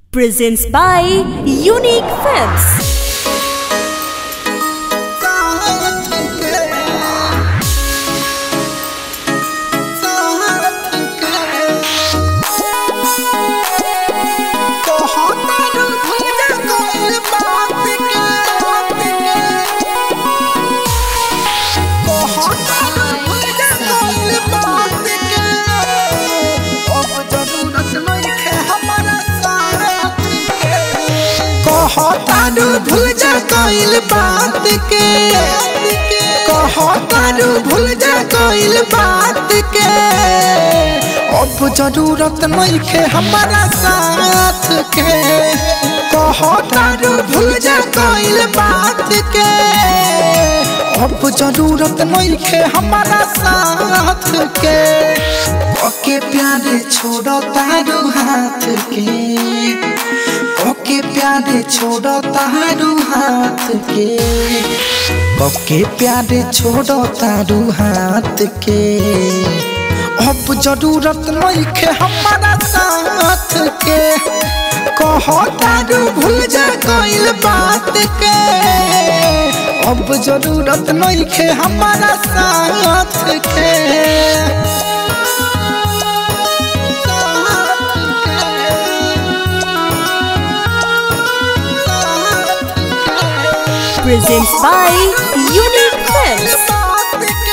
presents by Unique Films. कहतारू भूल जा कइल बात के कहतारू भूल जा कइल बात के अब जरूरत नहीं खे हमारा साथ के कहतारू भूल जा कइल बात के अब जरूरत नहीं खे हमारा साथ के ओके प्यारे छोड़ो तारू हाथ के ओके प्यारे छोड़ो तारू हाथ के ओके प्यारे छोड़ो तारू हाथ के अब जरूरत नहीं खे हमारा साथ के कहो तारू भूल जा कइल बात के अब जरूरत नहीं खे हमारा साथ के Presents by Unique Films.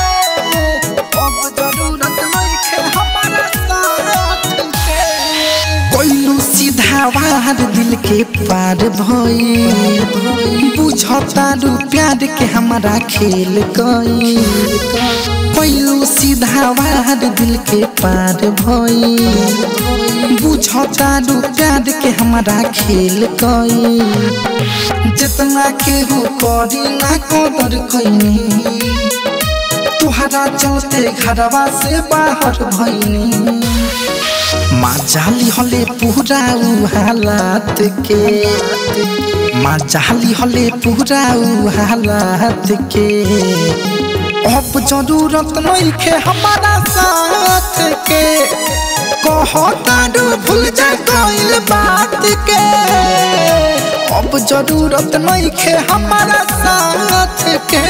कोइलू सीधा वार दिल के पार भई बुझतारू प्यार के हमारा खेल गई कोइलू सीधा वार दिल के पार भई बुझतारू प्यार के हमारा खेल गई जितना केहू करी ना कदर कईनी तुहरा चलते घरवा से बाहर भईनी माँ जाली हले पूरा उ हालात के माँ जाली हले पूरा उ हालात के अब जरूरत नहीं खे हमारा साथ के कहतारू भूल जा कइल बात के अब जरूरत नहीं खे हमारा साथ के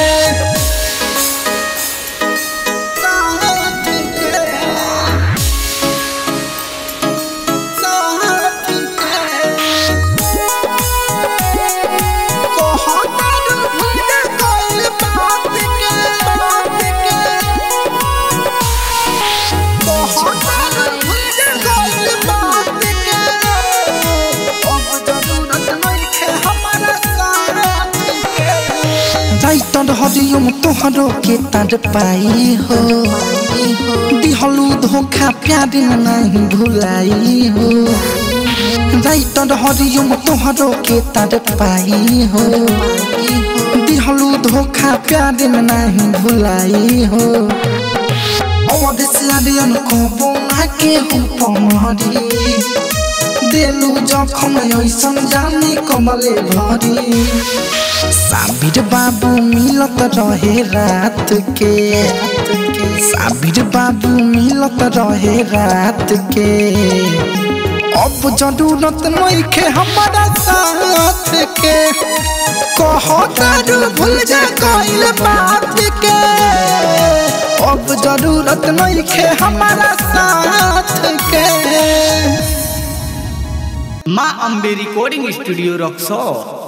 जाइतन हरियम तोहरो के तर पाई हो दिहलू धोखा प्यार में नहीं भुलाई हो जाइतन हरियम तोहरो के तर पाई हो दिहलू धोखा प्यार में नहीं भुलाई हो और से आर्यन को बोला के हो पमहरी देलू जखम ऐसन जानी कमले भरी साबिर बाबू मिलत रहे रात के साबिर बाबू मिलत रहे रात के अब जरूरत नहीं खे हमारा साथ के कहतारू भूल जा कइल बात के अब जरूरत नहीं खे हमारा साथ के माँ अम्बे रिकॉर्डिंग स्टूडियो रक्सौर